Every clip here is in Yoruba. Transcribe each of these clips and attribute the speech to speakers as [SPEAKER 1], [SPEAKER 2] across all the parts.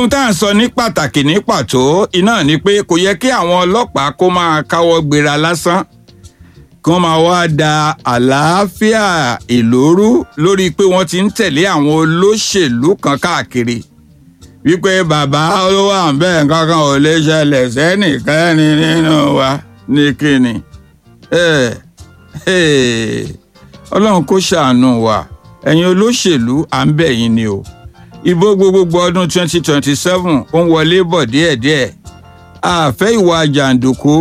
[SPEAKER 1] ohun tá à ń sọ ní pàtàkì ní pàtó iná ni pé kò yẹ kí àwọn ọlọ́pàá kó máa káwọ́ gbéra lásán kí wọ́n máa wá da àlàáfíà ìlórú lórí pé wọ́n ti ń tẹ̀lé àwọn olóṣèlú kan káàkiri wípé bàbá olówó àbẹ́ nǹkan kan ò lè ṣẹlẹ̀ sẹ́nìkẹ́ni nínú wa ní kíni ọlọ́run kó ṣàánú wa ẹ̀yin olóṣèlú à ń bẹ̀ yín ni o ìbò gbogbogbò ọdún 2027 ó ń wọlé bọ̀ díẹ̀díẹ̀ àfẹ́ ìwà jàǹdùkú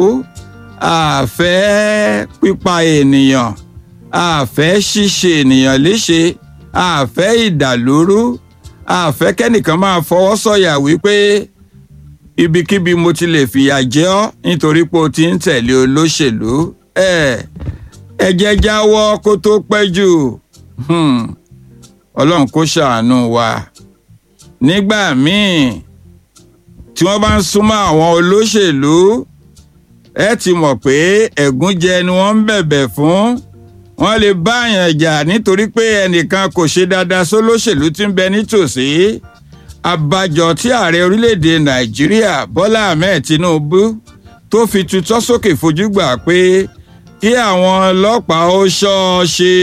[SPEAKER 1] àfẹ́ pípa ènìyàn àfẹ́ ṣíṣe ènìyàn léṣe àfẹ́ ìdàlúrú àfẹ́ kẹ́nìkan máa fọwọ́ sọ̀yà wípé ibikíbi mo ti lè fìyà jẹ ọ́ nítorí pé o ti ń tẹ̀lé olóṣèlú ẹ ẹ jẹ́ jáwọ́ kó tó pẹ́ jù ọlọ́run kó ṣàánú wa nígbà míì tí wọ́n bá ń súnmọ́ àwọn olóṣèlú ẹ ti mọ̀ pé ẹ̀gúnjẹ ni wọ́n ń bẹ̀bẹ̀ fún wọ́n lè bá àyàn jà nítorí pé ẹnìkan kò ṣe dáadáa sólóṣèlú tí ń bẹ nítòsí àbájọ tí ààrẹ orílẹ̀-èdè nàìjíríà bọ́lá ahmed tinubu tó fi tutọ́ sókè fojú gbà pé kí àwọn ọlọ́pàá ó ṣọ́ ọ ṣe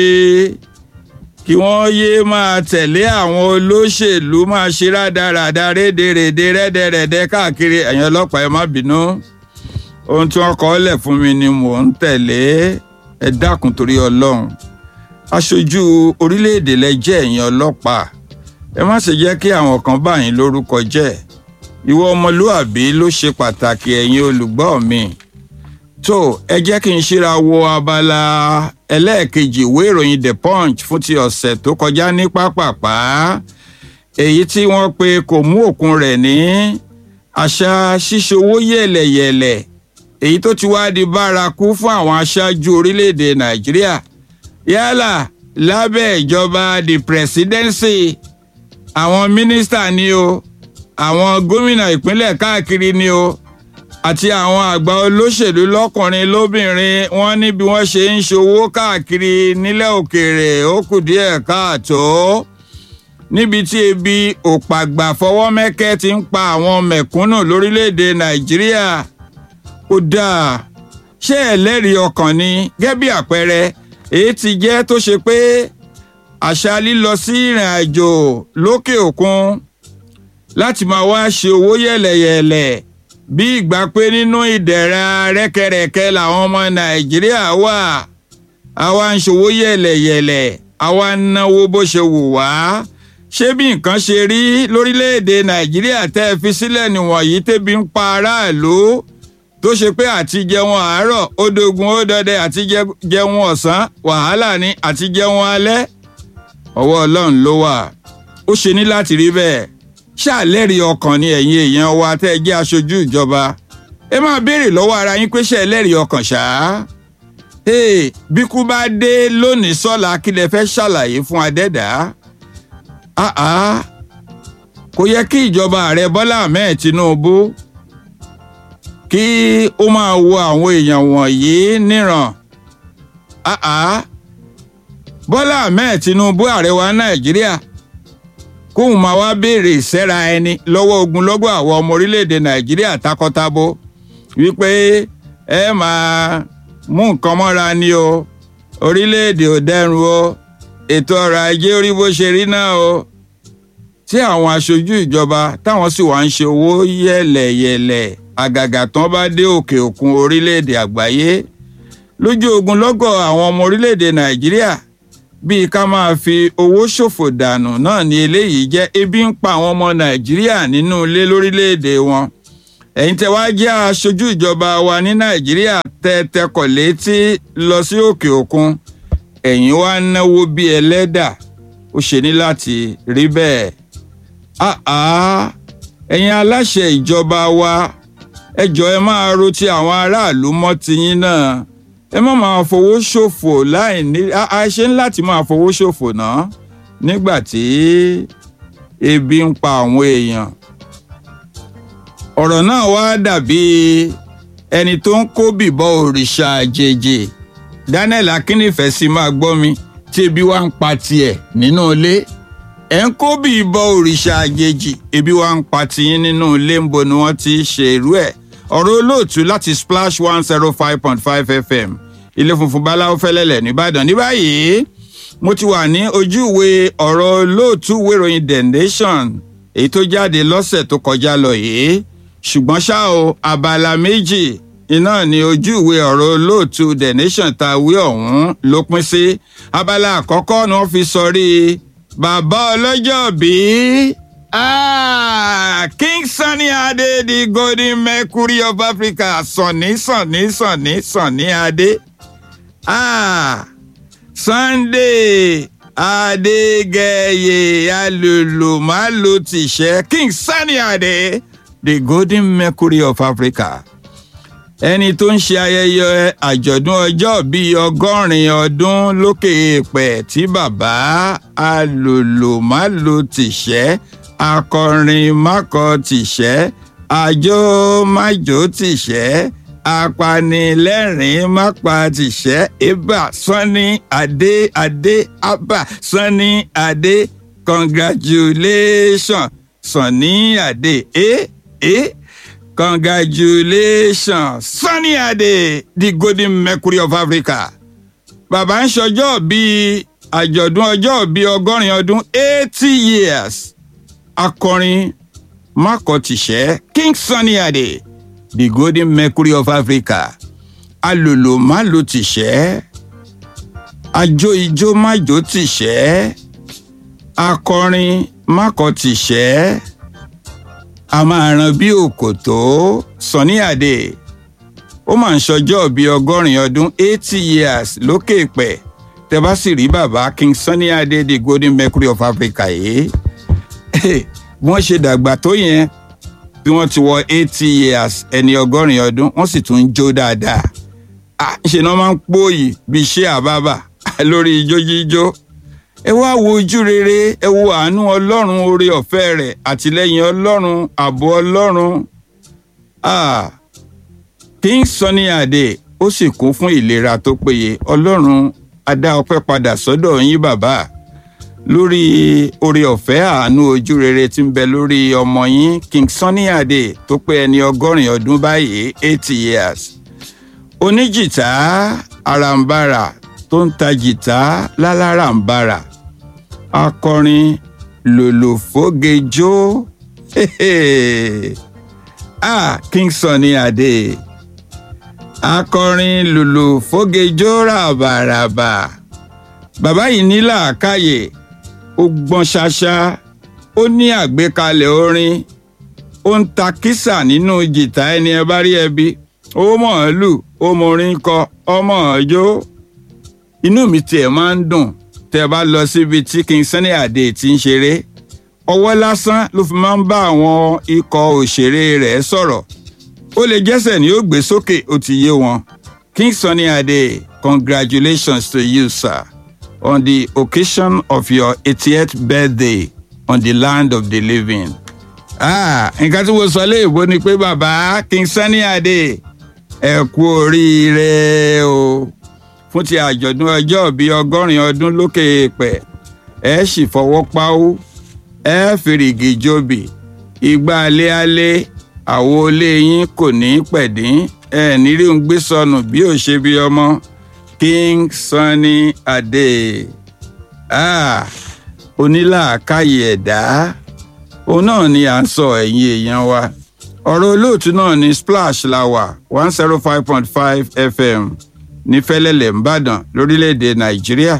[SPEAKER 1] kí wọ́n yéé máa tẹ̀lé àwọn olóṣèlú máa ṣe rádaràda rédèrèdè rẹ́dẹ̀rẹ́dẹ́ káàkiri ẹ̀yin ọlọ́pàá ẹ má bínú ohun tí wọ́n kọ́ lẹ̀ fún mi ni mò ń tẹ̀lé ẹ dákun torí ọlọ́run aṣojú orílẹ̀-èdè lẹ jẹ́ ẹ̀yin ọlọ́pàá ẹ má ṣe jẹ́ kí àwọn kan bá yín lórúkọ jẹ́ ìwọ ọmọlúàbí ló ṣe pàtàkì ẹ̀yin olùgbọ́ mi tó ẹ jẹ́ kí n ṣíra wo abala ẹlẹ́ẹ̀kejì ìwé ìròyìn the punch fún ti ọ̀sẹ̀ tó kọjá ní pápápá èyí tí wọ́n pe kò mú òkun rẹ̀ ní àṣà ṣíṣowó yẹ̀lẹ̀yẹ̀lẹ̀ èyí tó ti wá di bárakú fún àwọn aṣáájú orílẹ̀-èdè nàìjíríà yálà lábẹ́ ìjọba the presidency àwọn mínísítà ni o àwọn gómìnà ìpínlẹ̀ káàkiri ni o àti àwọn àgbà olóṣèlú lọ́kùnrin lóbìnrin wọ́n ní bí wọ́n ṣe ń ṣòwò káàkiri nílẹ̀ òkèèrè ó kù díẹ̀ káàtó níbi tí ebi òpàgbà fọwọ́mẹ́kẹ́ ti ń pa àwọn mẹ̀kúnnù lórílẹ̀‐èdè nàìjíríà ó dáa ṣé ẹlẹ́rìí ọkàn ni gẹ́gẹ́ bí àpẹẹrẹ èyí ti jẹ́ tó ṣe pé àṣà lílọ sí ìrìn àjò lókè òkun láti máa wá ṣe owó yẹ̀lẹ̀yẹ̀lẹ̀ bí ìgbà pé nínú ìdẹ̀ra rẹ́kẹrẹ́kẹ́ làwọn ọmọ nàìjíríà wà àwa ń ṣòwò yẹ̀lẹ̀yẹ̀lẹ̀ àwa ń náwó bó ṣe wù wá ṣé bí nǹkan ṣe rí lórílẹ̀‐èdè nàìjíríà tẹ́ ẹ fi sílẹ̀ nìwọ̀nyí tẹ́bi ń pa aráàlú tó ṣe pé àti jẹun àárọ̀ ó dogun ó dọdẹ àti jẹun ọ̀sán wàhálà ni àti jẹun alẹ́ ọwọ́ ọlọ́run ló wà ó ṣe ní láti rí bẹ́ẹ̀ ṣàlẹ́rìí ọkàn ni ẹ̀yin èèyàn wa tẹ́ ẹ jẹ́ aṣojú ìjọba ẹ máa béèrè lọ́wọ́ ara yín pé ṣe ẹlẹ́rìí ọkàn ṣá bí kú bá dé lónìí sọ́la kí lẹ fẹ́ ṣàlàyé fún adẹ́dàá kò yẹ kí ìjọba ààrẹ bọ́lá ahmed tinubu kí ó máa wo àwọn èèyàn wọ̀nyí níran bọ́lá ahmed tinubu ààrẹ wa nàìjíríà kóun máa wá béèrè ìṣẹ́ra ẹni lọ́wọ́ ogunlọ́gọ̀ àwọn ọmọ orílẹ̀-èdè nàìjíríà takọtabo wípé ẹ máa mú nǹkan mọ́ra ni o orílẹ̀-èdè ò dẹrùn o ètò ọrọ̀ ajé orí bó ṣe rí náà o tí àwọn aṣojú ìjọba táwọn sì wá ń ṣe owó yẹ̀lẹ̀yẹ̀lẹ̀ àgàgà tán bá dé òkè òkun orílẹ̀-èdè àgbáyé lójú ogunlọ́gọ̀ àwọn ọmọ orílẹ̀-èdè nàìjíríà bíi ká máa fi owó ṣòfò dànù náà ni eléyìí jẹ́ ebi ń pa àwọn ọmọ nàìjíríà nínú ilé lórílẹ̀‐èdè wọn ẹ̀yin tẹ́ wá jẹ́ aṣojú ìjọba wa ní nàìjíríà tẹ́ tẹkọ̀ létí lọ sí òkè òkun ẹ̀yin wá náwó bí ẹlẹ́dà ó ṣe ní láti rí bẹ́ẹ̀ àá ẹ̀yin aláṣẹ ìjọba wa ẹ jọ̀ọ́ ẹ máa ro ti àwọn aráàlú mọ́ tiyín náà ẹ má máa fowó ṣòfò láì ní a ṣe ń láti máa fowó ṣòfò náà nígbà tí ebi ń pa àwọn èèyàn ọ̀rọ̀ náà wá dàbí ẹni tó ń kó bìbọ òrìṣà àjèjì Daniel Akínnífẹ̀ẹ́ sì máa gbọ́ mi tí ebi wá ń pa tiẹ̀ nínú ilé ẹ̀ ń kó bí ìbọn òrìṣà àjèjì ebi wa ń pa tiyín nínú ilé ń bo ni wọ́n ti ṣe irú ẹ̀ ọ̀rọ̀ olóòtú láti splash one zero five point five fm ilé funfun báláwo fẹ́lẹ́lẹ̀ nìbàdàn ní báyìí mo ti wà ní ojú ìwé ọ̀rọ̀ olóòtú wéròyìn the nation èyí tó jáde lọ́sẹ̀ tó kọjá lọ yìí ṣùgbọ́n ṣá o abala méjì iná ní ojú ìwé ọ̀rọ̀ olóòtú the nation ta wí ọ̀hún ló pín sí abala àkọ́kọ́ ni wọ́n fi sọrí bàbá ọlọ́jọ́ bíi Ah, King Sunny Ade, the golden mercury of Africa. Sunny, Sunny, Sunny, Sunny Ade. Ah, Sunday Adégẹyẹ alòlòmálò tìṣẹ́ King Sunny Ade, the golden mercury of Africa. Ẹni tó ń ṣe ayẹyẹ àjọ̀dún ọjọ́ bíi ọgọ́rin ọdún lókè èèpẹ̀ tí bàbá alòlòmálò tìṣẹ́ akọrin mákọ tìṣẹ́ àjò májò tìṣẹ́ apanilẹ́rìn mápa tìṣẹ́ ibà sanni adé adé abà sanni adé congratulation sanni adé eh eh congratulation sanni adé the golden mercury of africa bàbá ń ṣọjọ́ bíi àjọ̀dún ọjọ́ bíi ọgọ́rin ọdún eighty years akọrin mákọtìṣẹ́ king sunny ade the golden mercury of africa alòlò málo tìṣẹ́ ajó ijó májò tìṣẹ́ akọrin mákọtìṣẹ́ a máa ran bí òkòtó sunny ade ó máa ń ṣọjọ́ bíi ọgọ́rin ọdún eighty years lókè pẹ̀ tẹ́ bá sì rí bàbá king sunny ade the golden mercury of africa yìí bí wọ́n ṣe dàgbà tó yẹn bí wọ́n ti wọ eighty years ẹni ọgọ́rin ọdún wọ́n sì tún ń jó dáadáa ṣe náà máa ń pòyì bíi ṣé àbábà lórí ijó jíjó ẹ wá wo ojú rere ẹ wo àánú ọlọ́run oore ọ̀fẹ́ rẹ̀ àtìlẹ́yìn ọlọ́run ààbò ọlọ́run King Sunny Adé ó sì kún fún ìlera tó péye ọlọ́run á dá ọpẹ́ padà sọ́dọ̀ yín bàbá lórí oore ọ̀fẹ́ àánú ojú rere tí ń bẹ lórí ọmọ yín King Sunny Adé tó pé ẹni ọgọ́rin ọdún báyìí eighty years oníjìtá arambara tó ń ta jìtá lálárambara akọrin lòlòfógejó ah King Sunny Adé akọrin lòlòfógejó ràbàràbà bàbá yìí ní làákàyè ó gbọ́n ṣáṣá ó ní àgbékalẹ̀ orin ó ń ta kísà nínú jìtá ẹni ẹ bá rí ẹbí ó mọ̀ ọ́ lù ó mọ orin kọ ọmọ ọjọ́ inú mi tiẹ̀ máa ń dùn tẹ́ ẹ bá lọ síbi tí King Sunny Adé ti ń ṣeré ọwọ́ lásán ló fi máa ń bá àwọn ikọ̀ òṣèré rẹ̀ sọ̀rọ̀ ó lè jẹ́sẹ̀ ní ó gbé sókè ó ti yé wọn King Sunny Adé congratulations to you sir on the occasion of your 80th birthday on the land of the living. Ah, nǹkan tí mo sọ léèbó ni pé bàbá King Sunny Adé ẹ kú oríire o fún ti àjọ̀dún ọjọ́ bíi ọgọ́rin ọdún lókè èèpẹ̀ ẹ sì fọwọ́ páwó ẹ fìrìgì jòbì ìgbà alẹ́ alẹ́ àwo ilé yín kò ní pẹ̀dín ẹ nírí ń gbé sọnù bí ò ṣe bí ọmọ King Sunny Adé ah, onílàákàyè ẹ̀dá òun náà ni à ń sọ ẹ̀yin èèyàn wa ọ̀rọ̀ olóòtú náà ní splash la wà one zero five point five fm ní fẹ́lẹ́lẹ̀ ńbàdàn lórílẹ̀‐èdè nàìjíríà.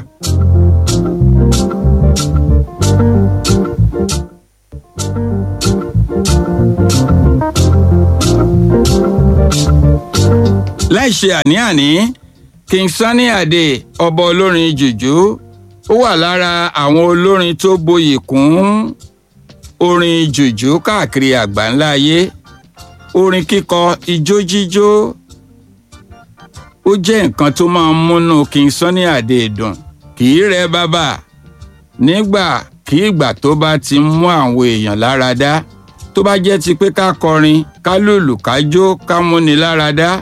[SPEAKER 1] láì ṣe àní-àní King Sunny Adé ọba olórin jùjú ó wà lára àwọn olórin tó boyè kún orin jùjú káàkiri àgbáńlá ayé orin kíkọ ijó jíjó ó jẹ́ nǹkan tó máa ń múnú King Sunny Adé dùn kì í rẹ bàbà nígbà kí ìgbà tó bá ti mú àwọn èèyàn lára dá tó bá jẹ́ ti pé ká kọrin ká lùlù ká jó ká múni lára dá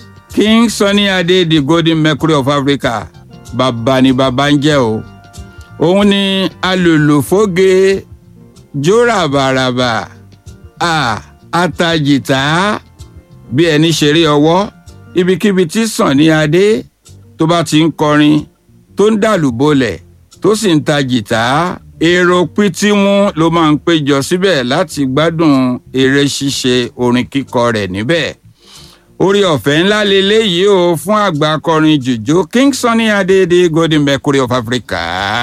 [SPEAKER 1] King Sunny Adé the golden mercury of Africa bàbá ni bàbá ń jẹ́ o òun ni alòlòfóge jóràbàràbà à atajìtá bí ẹni ṣeré ọwọ́ ibikíbi tí Sunny Adé tó bá ti ń kọrin tó ń dàlúbọlẹ̀ tó sì ń ta jìtá èrò pítímú ló máa ń péjọ síbẹ̀ láti gbádùn eré ṣíṣe orin kíkọ rẹ̀ níbẹ̀ orí ọ̀fẹ́ ńlá leléyìí o fún àgbà akọrin jùjú King Sunny Adé the Golden Mercury of Africa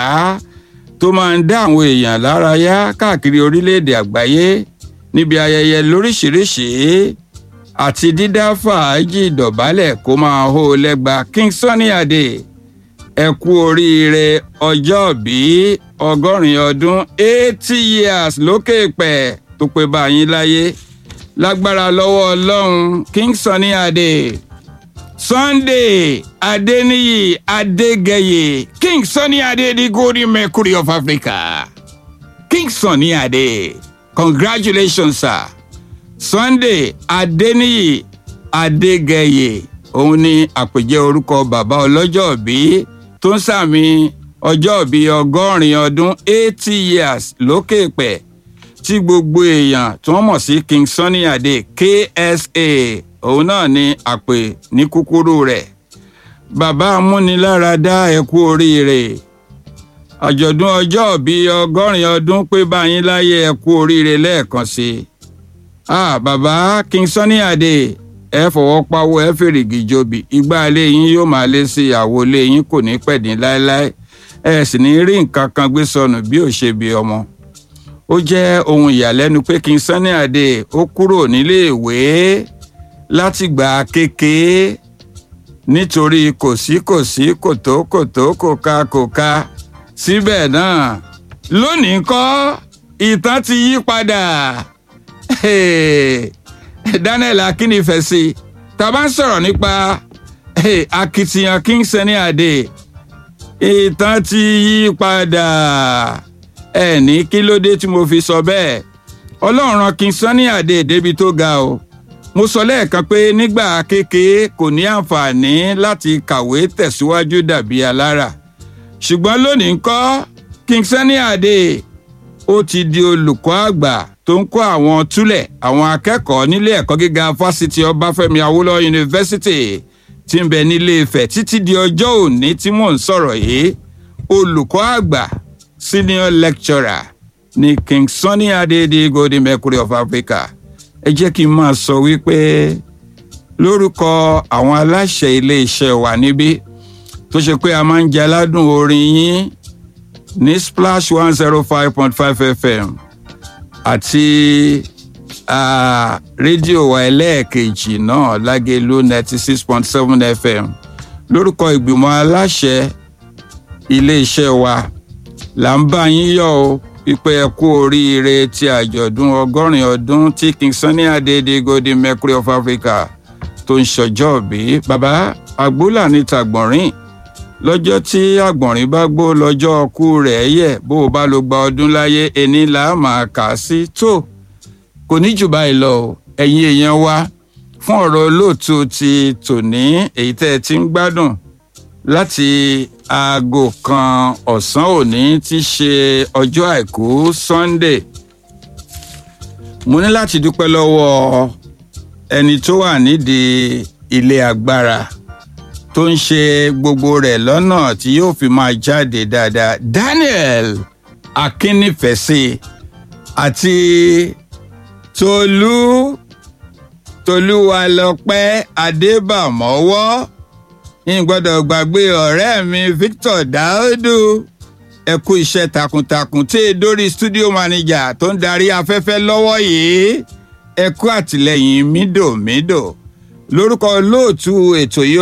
[SPEAKER 1] tó máa ń dá àwọn èèyàn lárayá káàkiri orílẹ̀-èdè àgbáyé níbi ayẹyẹ lóríṣìíríṣìí àti dídá fàájì dọ̀bálẹ̀ kó máa hó lẹ́gba King Sunny Adé ẹ kú oríire ọjọ́ bí ọgọ́rin ọdún eighty years lókè pẹ̀ tó pé bá yín láyé lágbára lọ́wọ́ ọlọ́run King Sunny Adé Sunday Adéníyì Adégẹyè King Sunny Adé the Golden Mercury of Africa King Sunny Adé congratulations sir Sunday Adéníyì Adégẹyè òun ni àpèjẹ orúkọ bàbá ọlọ́jọ́bí tó ń sàmì ọjọ́bí ọgọ́rin ọdún eighty years lókè pẹ̀ tí gbogbo èèyàn tí wọ́n mọ̀ sí King Sunny Adé KSA òun náà ni àpè ní kúkúrú rẹ̀ bàbá amúniláradá ẹ kú oríire àjọ̀dún ọjọ́bí ọgọ́rin ọdún pé báyìí láyé ẹ kú oríire lẹ́ẹ̀kan sí i ah bàbá King Sunny Adé ẹ fọwọ́ pawọ́ ẹ fèrègì jobi igbá ilé yín yóò máa lé sí ìyàwó ilé yín kò ní pẹ̀dín láéláé ẹ sì ní rí nǹkan kan gbé sọnù bí ò ṣe bí ọmọ. ó jẹ́ ohun ìyàlẹ́nu pé King Sunny Adé ó kúrò níléèwé látìgbà kékeré nítorí kò sí kò sí kòtó kòtó kò ká kò ká síbẹ̀ náà lónìí kọ́ ìtàn ti yí padà. Hey. Daniel Akínnífẹ̀sí tá a bá ń sọ̀rọ̀ nípa akitiyan King Sunny Adé ìtàn ti yí padà ẹ ní kí ló dé tí mo fi sọ bẹ́ẹ̀ Ọlọ́run rán King Sunny Adé débi tó ga o mo sọ lẹ́ẹ̀kan pé nígbà kékeré kò ní àǹfààní láti kàwé tẹ̀síwájú dàbí alára ṣùgbọ́n lónìí ńkọ́ King Sunny Adé ó ti di olùkọ́ àgbà tó ń kọ́ àwọn túlẹ̀ àwọn akẹ́kọ̀ọ́ nílé ẹ̀kọ́ gíga fásitì ọbáfẹ́mi awólọ́wọ̀ yunifásitì tí ń bẹ nílé Ifẹ̀ títí di ọjọ́ òní tí mò ń sọ̀rọ̀ yìí olùkọ́ àgbà senior lecturer ní King Sunny Adé the Golden Mercury of Africa ẹ jẹ́ kí n máa sọ wípé lórúkọ àwọn aláṣẹ ilé iṣẹ́ wa níbí tó ṣe pé a máa ń jẹ aládùn orin yín ní Splash one zero five point five FM àti rédíò wa ẹlẹ́ẹ̀kejì náà lágẹ̀lú ninety six point seven fm lórúkọ ìgbìmọ̀ aláṣẹ iléeṣẹ́ wa là ń bá yín yọ̀ o wípé ẹ kú oríire ti àjọ̀dún ọgọ́rin ọdún tí King Sunny Adé the Golden Mercury of Africa tó ń ṣọjọ́ bí bàbá àgbólà ní tàgbọ̀nrín lọ́jọ́ tí àgbọ̀nrín bá gbó lọ́jọ́ ọkú rẹ̀ yẹ̀ bó o bá lo gba ọdún láyé ẹni là á máa kà á sí tó kò ní jù báyìí lọ ẹ̀yin èèyàn wa fún ọ̀rọ̀ olóòtú ti tòní èyí tẹ́ ẹ ti ń gbádùn láti aago kan ọ̀sán òní tí ṣe ọjọ́ àìkú Sunday mo ní láti dúpẹ́ lọ́wọ́ ẹni tó wà nídìí ilé agbára tó ń ṣe gbogbo rẹ̀ lọ́nà tí yóò fi máa jáde dáadáa Daniel Akínnífẹ̀sí àti Tolú Tolúwalọpẹ́ Adébàmọ́wọ́ ń gbọ́dọ̀ gbàgbé ọ̀rẹ́ mi Victor Daudu ẹ kú iṣẹ́ takuntakun tí e dórí studio manager tó ń darí afẹ́fẹ́ lọ́wọ́ yìí ẹ kú àtìlẹ́yìn mídòmídò lórúkọ olóòtú ètò yìí